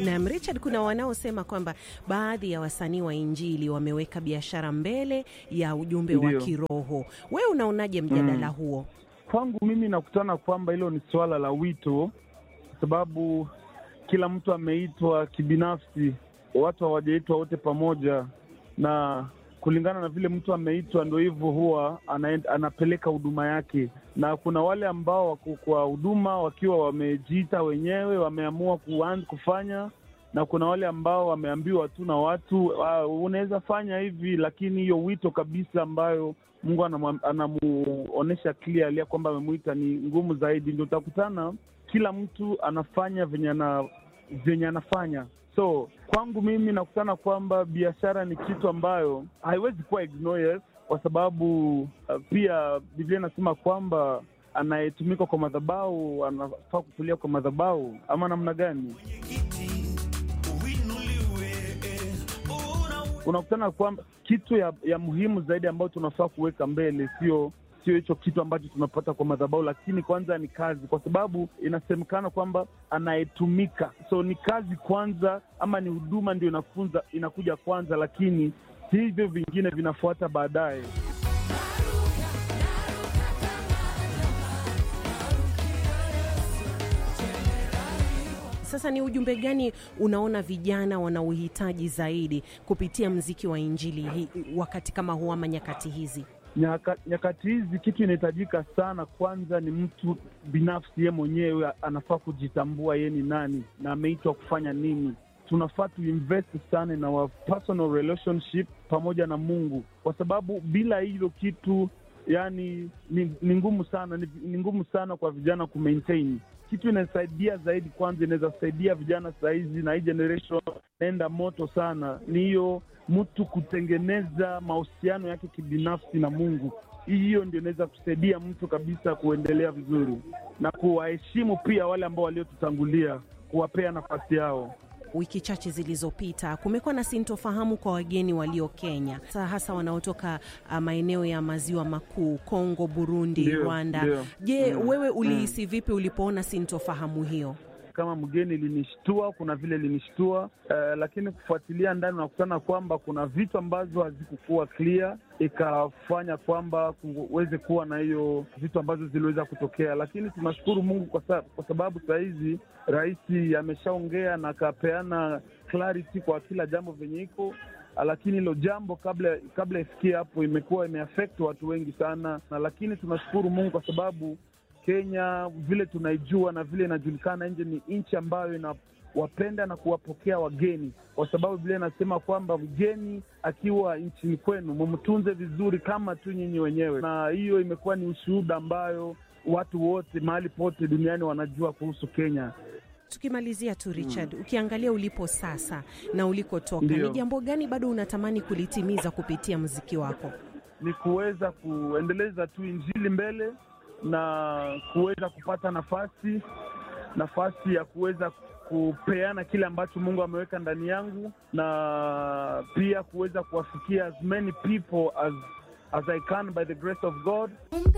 Naam, Richard, kuna wanaosema kwamba baadhi ya wasanii wa Injili wameweka biashara mbele ya ujumbe wa Ndio. kiroho. Wewe unaonaje mjadala huo? Kwangu mimi nakutana kwamba hilo ni suala la wito, kwa sababu kila mtu ameitwa kibinafsi, watu hawajaitwa wote pamoja, na kulingana na vile mtu ameitwa, ndo hivyo huwa anaenda, anapeleka huduma yake, na kuna wale ambao wako kwa huduma wakiwa wamejiita wenyewe, wameamua kuanza kufanya na kuna wale ambao wameambiwa tu na watu uh, unaweza fanya hivi, lakini hiyo wito kabisa ambayo Mungu anamwa- anamuonesha clearly ya kwamba amemwita ni ngumu zaidi. Ndio utakutana kila mtu anafanya venye ana venye anafanya. So kwangu mimi nakutana kwamba biashara ni kitu ambayo haiwezi kuwa ignored, kwa sababu uh, pia Biblia inasema kwamba anayetumika kwa madhabahu anafaa kutulia kwa madhabahu, ama namna gani? unakutana kwamba kitu ya, ya muhimu zaidi ambayo tunafaa kuweka mbele sio sio hicho kitu ambacho tunapata kwa madhabahu, lakini kwanza ni kazi, kwa sababu inasemekana kwamba anayetumika, so ni kazi kwanza, ama ni huduma ndio inafunza inakuja kwanza, lakini hivyo vingine vinafuata baadaye. Sasa ni ujumbe gani unaona vijana wanauhitaji zaidi kupitia mziki wa Injili hii wakati kama huu ama nyakati hizi? Nyaka, nyakati hizi kitu inahitajika sana, kwanza ni mtu binafsi, ye mwenyewe anafaa kujitambua ye ni nani na ameitwa kufanya nini. Tunafaa tuinvest sana na wa personal relationship pamoja na Mungu, kwa sababu bila hilo kitu yani ni, ni ngumu sana ni, ni ngumu sana kwa vijana kumaintain kitu inasaidia zaidi. Kwanza inaweza saidia vijana sahizi na hii generation naenda moto sana, ni hiyo mtu kutengeneza mahusiano yake kibinafsi na Mungu. Hiyo ndio inaweza kusaidia mtu kabisa kuendelea vizuri na kuwaheshimu pia wale ambao waliotutangulia, kuwapea nafasi yao. Wiki chache zilizopita kumekuwa na sintofahamu kwa wageni walio Kenya, hasa hasa wanaotoka uh, maeneo ya maziwa makuu, Kongo, Burundi, Ndio, Rwanda. ndio. Je, Mm, wewe ulihisi vipi ulipoona sintofahamu hiyo? Kama mgeni linishtua, kuna vile linishtua eh, lakini kufuatilia ndani unakutana kwamba kuna vitu ambazo hazikukuwa clear, ikafanya kwamba kuweze kuwa na hiyo vitu ambazo ziliweza kutokea, lakini tunashukuru Mungu kwa, sa, kwa sababu saa hizi rais ameshaongea na akapeana clarity kwa kila jambo venye iko lakini hilo jambo kabla kabla ifikie hapo imekuwa imeaffect watu wengi sana, na lakini tunashukuru Mungu kwa sababu Kenya vile tunaijua na vile inajulikana nje, ni nchi ambayo inawapenda na kuwapokea wageni, kwa sababu vile inasema kwamba mgeni akiwa nchini kwenu mumtunze vizuri kama tu nyinyi wenyewe, na hiyo imekuwa ni ushuhuda ambayo watu wote mahali pote duniani wanajua kuhusu Kenya. Tukimalizia tu Richard, ukiangalia ulipo sasa na ulikotoka, Ndio. ni jambo gani bado unatamani kulitimiza kupitia mziki wako? ni kuweza kuendeleza tu injili mbele na kuweza kupata nafasi nafasi ya kuweza kupeana kile ambacho Mungu ameweka ndani yangu na pia kuweza kuwafikia as many people as as I can by the grace of God.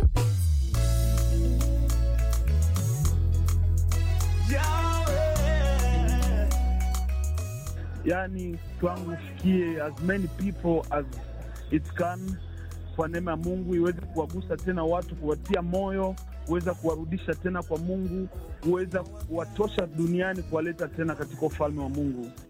Yani kwangu fikie as many people as it can kwa neema ya Mungu iweze kuwagusa tena watu, kuwatia moyo, kuweza kuwarudisha tena kwa Mungu, kuweza kuwatosha duniani, kuwaleta tena katika ufalme wa Mungu.